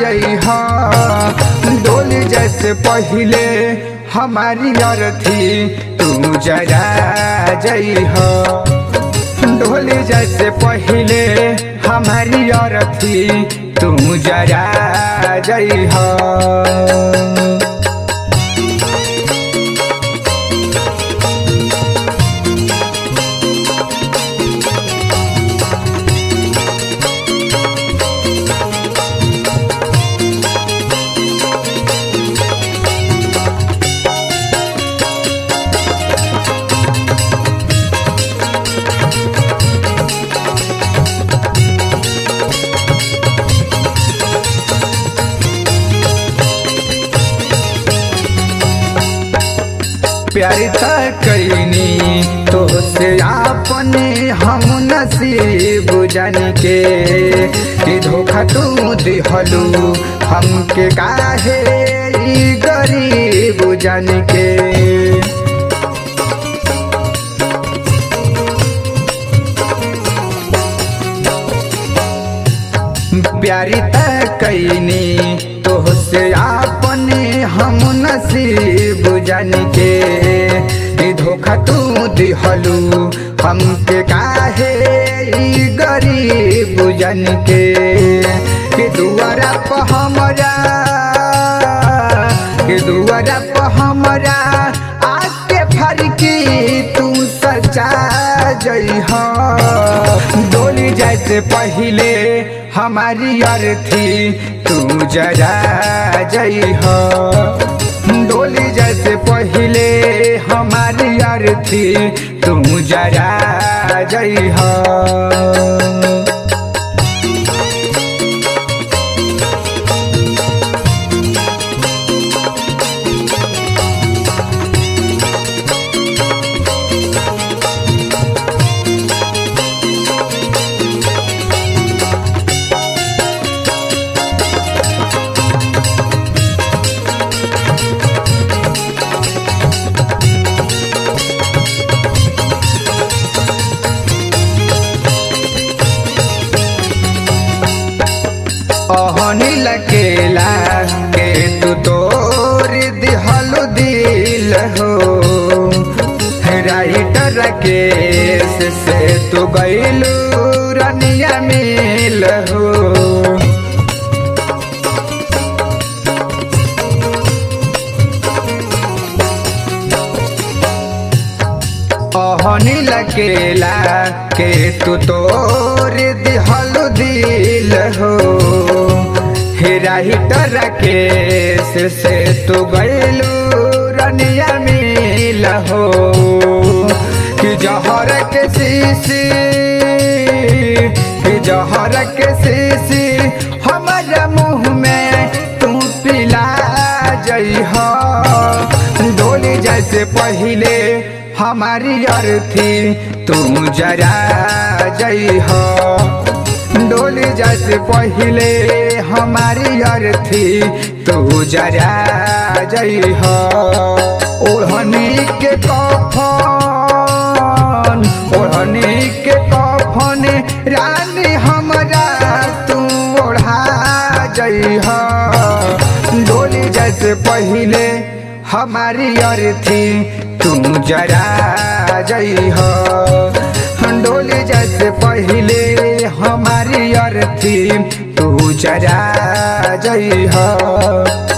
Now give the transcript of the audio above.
जइह डोली जैसे पहिले हमारी अरथी तू जरा जइह डोली जैसे पहिले हमारी अरथी तू जरा जइह प्यारी कैनी तो से अपने हम नसीब जान के कि धोखा तू दिहलू हमके काहे ई गरीब जान के प्यारी कैनी तो से अपने हम नसीब जान के कि धोखा तू दिहलू हमके काहे ई गरीब जान के कि दुआरा पर हमरा कि दुआरा पर हमरा आके फरकी तू सचा जइह डोली जैसे पहिले हमारी अर्थी तू जरा जइह डोली जैसे पहिले हमारी अर्थी तू जरा जइह अहनी लकेला के तू तोर दिहलु दिल हो राइटर केस से तू गैलू रनिया मिल हो अहनी लकेला के तू तोर दिहलु दिल हो हेरा हिटर केस से तू गैलू रनिया मिल हो कि जहर के शीशी कि जहर के शीशी हमारा मुंह में तू पिला जइह डोली जैसे पहिले हमारी अर्थी तू जरा जइह डोली जैसे पहिले हमारी अर्थी तू जरा जइह ओढ़नी के कफन ओढ़नी के कफन रानी हमरा तू ओढ़ा जइह डोली जैसे पहिले हमारी अर्थी तू जरा जइह डोली जैसे पहिले हमारी अर्थी तू जरा जइह